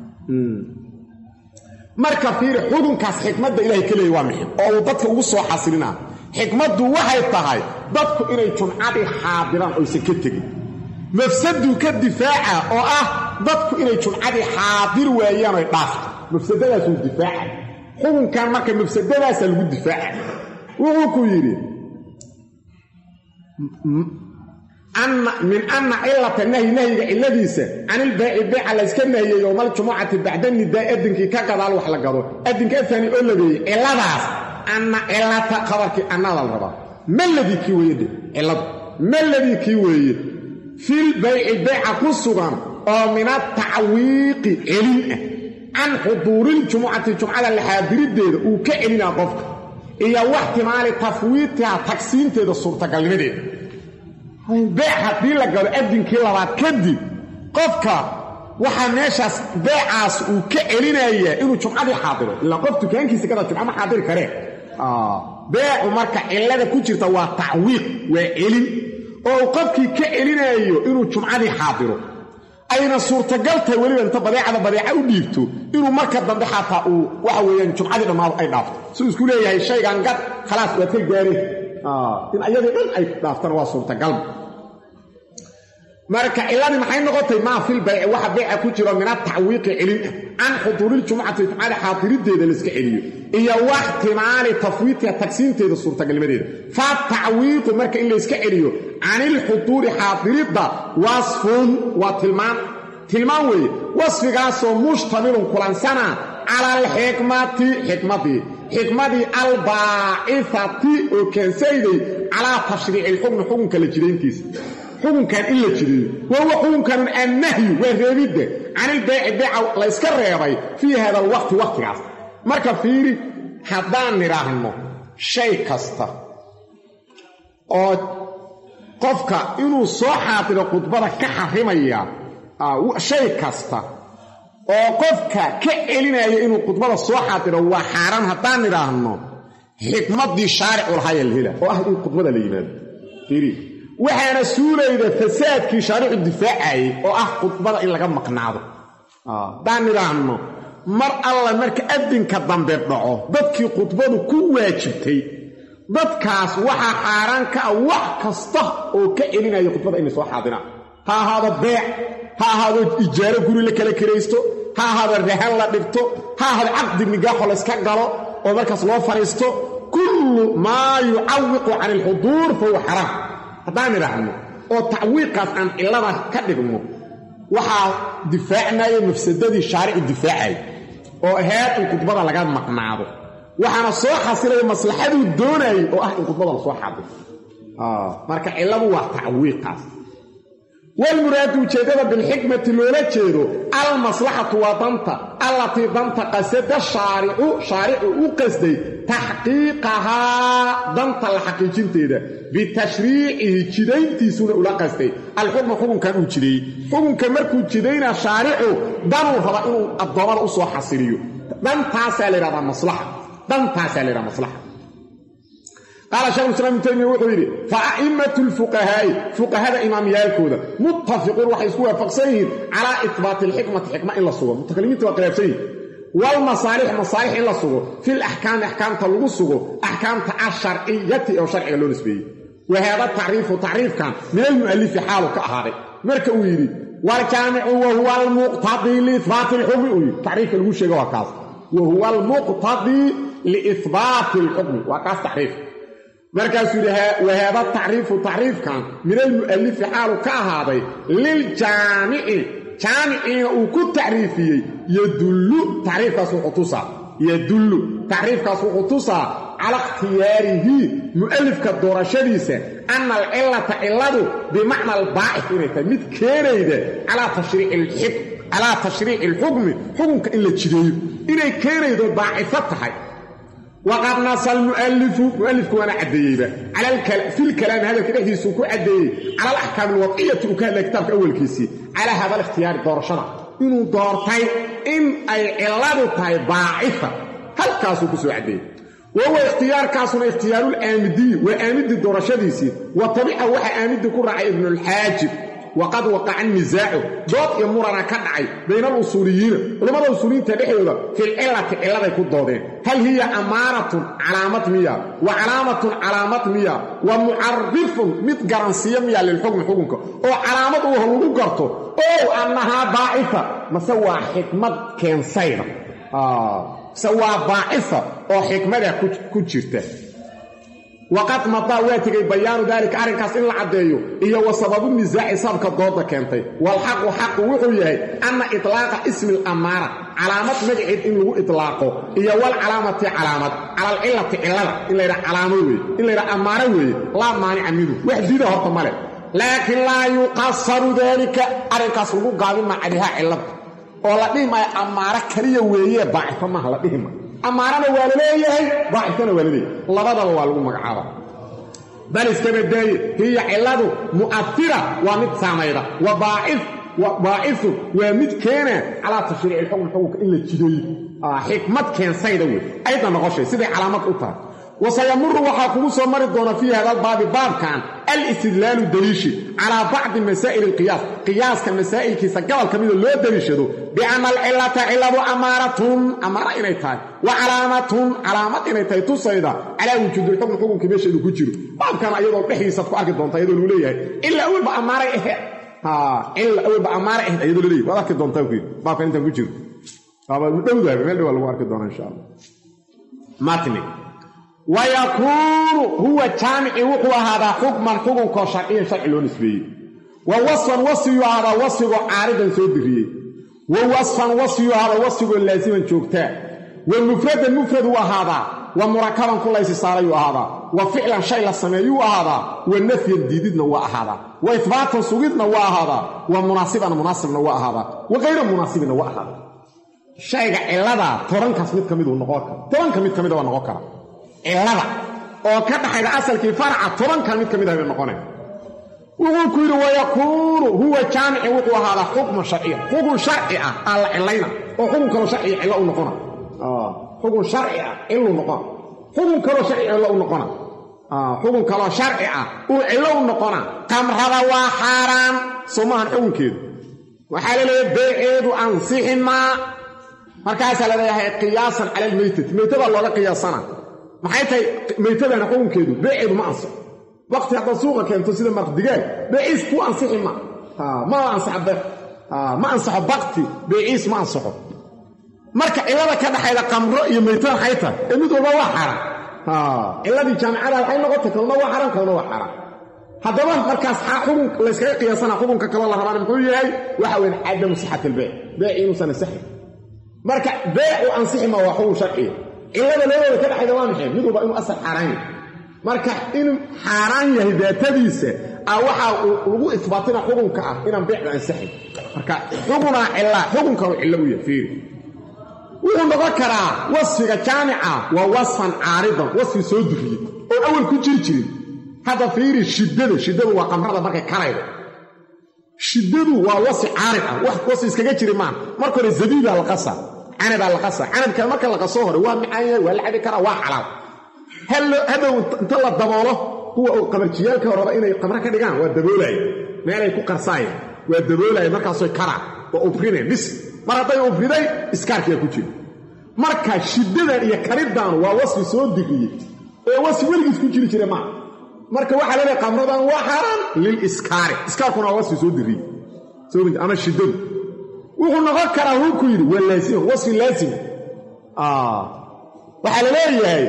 S1: marka fiiri xukunkaas xikmadda ilahay ka leeyay waa mixi oo uu dadka ugu soo xasilinaa xikmaddu waxay tahay dadku inay jumcadii xaadiraan oysan ka tegin mafsaduu ka difaaca oo ah dadku inay jumcadii xaadir waayaan oy dhaafto mafsadadaasuu difaaca xukunkan marka mafsadadaasa lagu difaaca wuxuu ku yidhi min anna cilata nahyi nahyiga cilladiisa canilbayci beyca layska nahiyey yowmaljumucati bacda nidaa adinkii ka gadaal wax la gado adinka afani oo labeeyey cilladaas anna cilata khabarkii annada la rabaa maladii kii weeye dhe cilladu maladii kii weeye fil bayci beyca ku sugan oo min atacwiiqi celin ah can xuduuriljumucati jumcada laxaadiriddeeda uu ka celinaa qofka iyo waxtimaali tafwiitiha tagsiinteeda suurtagalnimadeeda beec haddii la gado adinkii labaad kadib qofka waxaa meeshaas beecaas uu ka celinayaa inuu jumcadii xaadiro ilaa qof dukaankiisa kada jumca ma xaadiri karee beecu marka cillada ku jirta waa tacwiiq waa celin oo uu qofkii ka celinaayo inuu jumcadii xaadiro ayna suurtagal tahay weliba inta badeecada badeeca u dhiibto inuu marka dambe xataa uu waxa weeyaan jumcadii dhammaado ay dhaafto suu isku leeyahay shaygan gad khalaas waad ka gaareen in ayadii dhan ay dhaaftana waa suurtagalba marka ciladii maxay noqotay maa fil bayci waxa beyca ku jiro min atacwiiqi celin ah can xuduuriljumcati jumcada xaadirideeda layska celiyo iyo waxtimaali tafwiitiha tagsiinteeda suurtagalnimadeeda fa tacwiiqu marka in layska celiyo canilxuduuri xaadiridda wasfun waa tilmaan tilmaan weeye wasfigaasoo mushtamilun kulansana cala alxikmati xikmadii xikmadii albaacifati oo keensayday calaa tashriici ilxukmi xukunka la jidayntiisa xukunkan in la jideeyo wahuwa xukunkanun annahyu waa reebidda canilbeyci beyca layska reebay fii hada alwaqti wakhtigaas marka fiiri haddaan nidhaahno shay kasta oo qofka inuu soo xaadiro khudbada ka xarimaya shay kasta oo qofka ka celinaya inuu khudbada soo xaadiro waa xaaraan haddaan nidhaahno xikmaddii shaaricu lahaaya la hela oo ah in khudbada la yimaado fiiri waxaana suulayda fasaadkii shaaricu difaacayay oo ah khudbada in laga maqnaado haddaan nidhaahno mar alla marka adinka dambe dhaco dadkii khudbadu ku waajibtay dadkaas waxaa xaaraan ka ah wax kasta oo ka celinaya khudbada inay soo xaadiraan ha ahaado beec ha ahaado ijaaro guri la kala kiraysto ha ahaado rahan la dhigto ha ahaado caqdi nigaaxo layska galo oo markaas loo fadhiisto kullu maa yucawiqu cani alxuduur fa huwa xaraam haddaan idhaahno oo tacwiiqaas aan cillada ka dhigno waxaa difaacnaya mafsadadii shaaricu difaacay oo ahayd in khudbada laga maqnaado waxaana soo xasilaya maslaxaduu doonayay oo ah in khudbada la soo xaadiro marka cilladu waa tacwiiqaas walmuraadu ujeeddada bilxikmati loola jeedo almaslaxatu waa danta allatii danta qasada shaaricu shaaricu u qasday taxqiiqahaa danta la xaqiijinteeda bitashriicihi jidayntiisuna ula qastay alxukma xukunkan uu jideeyey xukunka markuu jidaynaa shaaricu danuu raba inuu addoommada u soo xasiliyo dantaasaa la yidhahdaa maslaxa dantaasaa la yidhahdaa maslaxa qaala shekhulislaam ibnu taymiya wuxuu yidhi fa a'immatu lfuqahaa'i fuqahada imaamyaalkooda muttafiquun waxay isku waafaqsan yihiin calaa itbaati alxikmati xikma in la sugo mutakalimiinta waa khilaafsan yihin waalmasaalix masaalix in la sugo fil axkaami axkaamta lagu sugo axkaamta asharciyati oo sharciga loo nisbeeyey wa haada tacriifu tacriifkan min almu'alifi xaalu ka ahaaday marka uu yidhi waaljaamicu wa huwa almuqtadii liihbaati alxukmi uu yidhi tacriifka lagu sheega waa kaas wa huwa almuqtadii liihbaati alxukmi waa kaas tacriif markaasuu yidhi wahaada tacriifu tacriifkan min almu'alifi xaalu ka ahaaday liljaamici jaamiciina uu ku tacriifiyey yadullu tacriifkaas wuxuu tusaa yadullu tacriifkaas wuxuu tusaa cala ikhtiyaarihi mu'alifka doorashadiisa ana alcilata cilladu bimacna albaacif inay tahay mid keenayda calaa tashriici alxukmi xukunka in la jideeyo inay keenaydo baacifo tahay waqad nasa almu'alifu mu'alifku waana caddeeyeyba filkalaami hadalka dhexdiisuu ku caddeeyey cala alaxkaami alwadciyati uu ka hadlaya kitaabka awalkiisii calaa hada alikhtiyaari doorashada inuu doortay in ay cilladu tahay baacifa halkaasuu ku soo caddeeyey wahuwa ikhtiyaarkaasuna ikhtiyaaruulaamidiyi waa aamidii doorashadiisii wa tabica waxaa aamidii ku raacay ibnulxaajib waqad waqaca nisaacu dood iyo murana ka dhacay bayna alusuuliyiina culammada usuuliyiinta dhexdooda filcilati cilladay ku doodeen hal hiya amaaratun calaamad miya wa calaamatun calaamad miya wa mucarifun mid garansiiyo miya lilxukmi xukunka oo calaamad uuha lagu garto ow annahaa baacifa mase waa xikmad keensayda mase waa baacifa oo xikmada ku jirta waqad madaa waa tegay bayaanu daalika arrinkaas in la caddeeyo iyo wa sababu nisaaci sababka dooda keentay walxaqu xaqu wuxuu yahay anna itlaaqa ismi alamaara calaamad magaceed in lagu itlaaqo iyo walcalaamati calaamad cala alcilati cillada in laydhaha calaamo weeye in laydhaha ammaaro weeye laa maanica midu wax diida horta male laakiin laa yuqasaru daalika arrinkaas lagu gaabinmaa calihaa cillada oo la dhihi maayo ammaaro kaliya weeye baacifo maaha la dhihi maayo amaarana waa la leeyahay daacifkana waa la leeyahay labadaba waa lagu magacaaba bal iskaba daaye hiya cilladu mu'afira waa mid saamayda wa baacifu waa mid keena calaa tashriici ilxukm xukunka in la jideeyo xikmad keensayda wey ayda noqoshay siday calaamad u tahay wasayamuru waxaa kugu soo mari doona fii hada baabi baabkan alistidlaalu daliishi calaa bacdi masaa'il alqiyaas qiyaaska masaa'ilkiisa gobol ka mida loo daliishado bianna alcilata cilladu amaaratun amaara inay tahay wa calaamatun calaamad inay tahay tusayda calaa wujuudilxukm xukunkii meesheedu ku jiro baabkan ayadoo dhexdiisaad ku arki doonta ayadoo lagu leeyahay ila awalba amaaray aheed ila awalba amaaray aheed ayadoo laleeyahy waad arki doontaa ku yidhi baabkan intaan ku jiro dhowdaaba meel dhawaa lagu arki doona insha allah matni wayakuunu huwa jaamici wuxuu ahaadaa xukman xukunkoo sharciyan sharci loo nisbeeyey wa wasfan wasfiyuu ahaadaa wasfigoo caaridan soo diriyey wa wasfan wasfiyuu ahaadaa wasfigoo laasiman joogtaa wa mufradan mufraduu ahaadaa wa murakaban ku laysi saarayuu ahaadaa wa ficlan shay la sameeyuu ahaadaa wa nafyan diididna waa ahaadaa wa ihbaatan sugidna waa ahaadaa wa munaasiban munaasibna waa ahaadaa wa kayra munaasibinna waa ahaadaa shayga cilladaa tobankaas mid ka miduu noqon kara tobanka mid ka mida waa noqon kara cillada oo ka dhaxayda asalkii faraca tobankan mid ka mid ah bay noqonay wuxuu ku yidhi wayakuunu huwa jaamici wuxuu ahaadaa xukman sharciya xukun sharci ah aa la cilayna oo xukun kaloo sharciya cillo u noqona xukun sharci ah cillu noqona xukun kaloo sharci cillo u noqona xukun kaloo sharci ah uu cillo u noqona qamrada waa xaaraan soo maahan xukunkeedu waxaa la leeyahay beeceedu ansixi maa markaasaa la leeyahay qiyaasan cala almeytati meytadaa looga qiyaasana maxay tahay meytadana xukunkeedu beeceedu ma ansaxo waqti haddaad suuqa keento sida marqdigaag beeciis kuu ansixi ma ma ansaxo be ma ansaxo bakti beeciis ma ansaxo marka cillada ka dhaxayda qamro iyo meytada maxay tahay ee mid walba waa xaaraan cilladii jaamicada waxay noqotay kalna waa xaaraan kalna waa xaaraan haddaba markaas xukun layskaga qiyaasana xukunka kaloo la rabaan muxuu yahay waxa weyn cadamu sixat ilbeyc beec inuusan ansixin marka beecu ansixi ma waa xukun sharciya cillada labadooda ka dhexayda waa maxay mid walba inuu asal xaaraan yahay marka inuu xaaraan yahay daatadiisa a waxaa lagu isbaatina xukunka ah inaan beecda ansixin marka xukunaa cillaa xukun kaloo cillo u yahay fiiri wuxuu noqon karaa wasfiga jaamica waa wasfan caaridan wasfi soo duriyey oo awal ku jiri jirin hadda fiiri shiddada shiddadu waa qamrada markay karaydo shiddadu waa wasfi caarid ah wax wasfi iskaga jiri maan marka hore zabiibaa la qasa canabaa la qasa canabka marka la qasoo hore waa macaan yahay waa la cabi karaa waa xalaal hadhow inta la daboolo kuwa qamarjiyaalka raba inay qamro ka dhigaan waa daboolaya meelay ku qarsaayeen waa daboolaya markaasoy karaan waa ufrineen bis mar hadday ufriday iskaarkiyaa ku jira marka shiddadan iyo kariddan waa wasfi soo diriyey ee wasfi weligiis ku jiri jira maa marka waxaa leedahay qamradan waa xaaraan liliskaari iskaarkuna waa wasfi soo diriyey ama shiddadu wuxuu noqon karaa wuku yidhi waa laasima wasfi laasima waxaa la leeyahay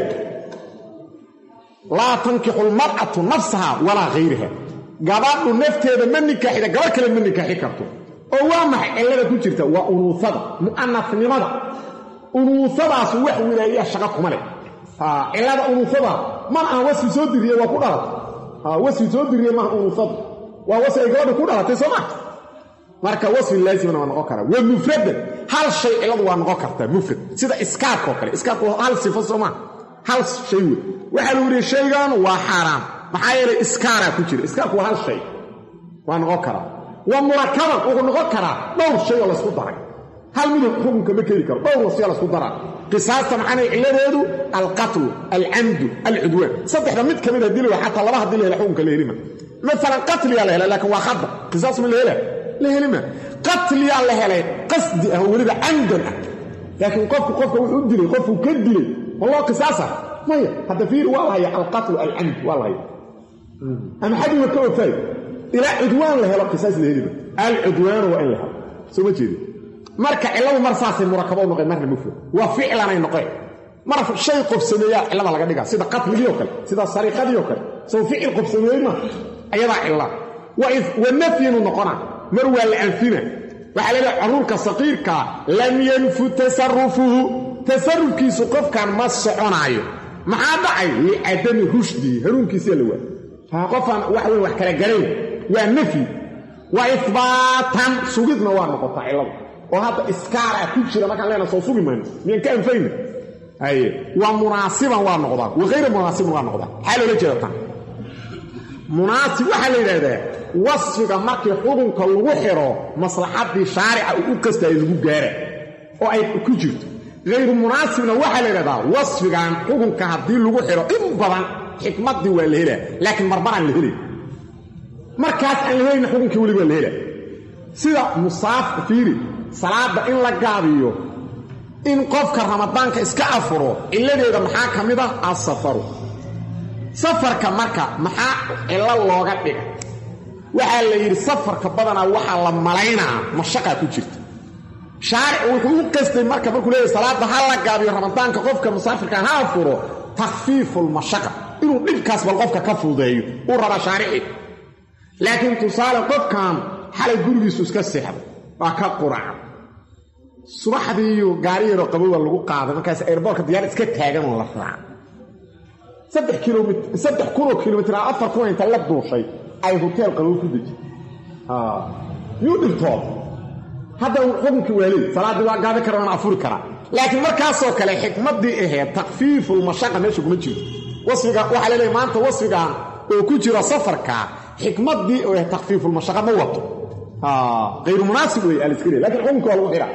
S1: laa tankixu lmar'atu nafsaha walaa hayraha gabadhu nafteeda ma nikaaxida gabadh kale ma nikaaxi karto oo waa maxay cillada ku jirta waa unuusada mu'anafnimada unuusadaas wax wilaayaa shaqa kuma leh cilada unuufada man aan wasfi soo diriye waa ku dhalatay wasfi soo diriye maaha unuufada waa wasfi ay gabadha ku dhalatay soo ma marka wasfi laasimana waa noqon karaa wa mufradan hal shay ciladu waa noqon kartaa mufrad sida iskaarkao kale iskaarku hal sifo soo maa hal shay wey waxaa lagu yihi shaygan waa xaaraam maxaa yeelay iskaaraa ku jira iskaarku waa hal shay waa noqon karaa wa murakaban wuxuu noqon karaa dhowr shay oo laysku daray hal midab xukunka ma keli karo dhowr wasfiya laysku daraa qisaasta maxaanay cilladeedu alqatlu alcamdu alcudwaan saddexda mid ka mid hadii la xataa laba hadii la hela xukunka la helima maalan qatliyaa la helay laakiin waa khada qisaas ma la hela la helima qatliyaa la helay qasdi ah weliba camdan ah laakiin qofku qofka wuxuu dilay qofku ka dilay ma loo qisaasa maya hadda fiir waa la haya alqatlu alcamd waa la haya ama xadiga ka ofaay ilaa cudwaan la helo qisaas la helima alcudwaanu waa in la helo soo ma jeedi marka cilladu mar saasay murakabo u noqeen marna mufrad waa ficlanay noqeen mar shay qof sameeyaa cillada laga dhigaa sida qatligii oo kale sida sariiqadii oo kale sow ficil qof sameeyey ma ayadaa cilla wa nafyinu noqona mar waa la anfina waxaa leedahay caruurka saqiirkaa lam yanfu tasarufuhu tasarufkiisu qofkan ma soconaayo maxaa dhacay licadami rushdii hanuunkiisiya la waa qofaan wax weyn wax kala garayn waa nafyi wa ihbaatan sugidna waa noqotaa cilladu oo hadda iskaaraa ku jira markaan leenaha soo sugi mayno miyaan ka anfayna haye waa munaasiban waa noqdaa wa hayra munaasiban waa noqdaa maxaa loola jeeda tan munaasib waxaa la yidhaahdaa wasfiga markii xukunka lagu xidho maslaxaddii shaarica uu u kastayo lagu gaara oo ay ku jirto hayru munaasibna waxaa la yidhahdaa wasfigan xukunka haddii lagu xidho in badan xikmaddii waa la helaa laakiin marmaraan la helay markaas aan la helayna xukunkii weli waa la helaa sida musaaf fiiri salaadda in la gaabiyo in qofka ramadaanka iska afuro cilladeeda maxaa ka mid ah asafaru safarka marka maxaa cillo looga dhiga waxaa la yidhi safarka badanaa waxaa la malaynaa mashaqaa ku jirta shaaric wuxuu u qastay marka markuu leeyahy salaadda ha la gaabiyo ramadaanka qofka musaafirka ha afuro takhfiifulmashaqa inuu dhibkaas bal qofka ka fududeeyo uu rabaa shaarici laakiin tusaale qofkan xalay gurigiisu iska seexday waa ka quracan subaxdiiyu gaari yaroo qabowa lagu qaaday markaas airboortka diyaar iska taagan oo la raaca saddex kilomit saddex kunoo kilomitr a afar kun inta la duushay ay hoteel qabow ku deji yuu dhibtood hadda xukunkii waa leey salaaddii waa gaabi kara waana afuri karaa laakiin markaasoo kale xikmaddii ahayd takfiifulmashaqa meesha kuma jirto wasfiga waxaa la leeyahy maanta wasfigan oo ku jira safarka xikmaddii oo ahayd takfiifulmashaqa ma wato hayru munaasib wey aliska le lakin xukunka waa lagu xidha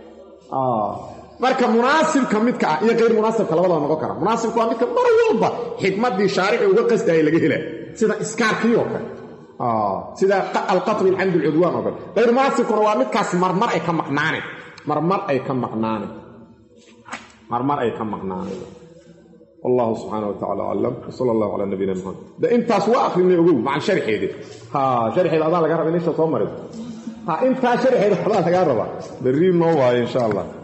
S1: marka munaasibka midka ah iyo hayr munaasibka labadaba noqon kara munaasibka waa midka mar walba xikmaddii shaarici uga qasdaaya laga hela sida iskaarkii oo kale sida alqatlu alcamd alcudwaan oo kale hayr munaasibkuna waa midkaas marmar ay ka maqnaaneen marmar ay ka maqnaaneen marmar ay ka maqnaaneen wallahu subxaana wa tacala aclam wsala allahu calaa nabiyina maxamed de intaas waa akrinay ogow macan sharxeedi ha sharxeeda adaa laga raba in isha soo marin ha intaa sharxeeda adaa lagaa rabaa berri noo waayo insha allah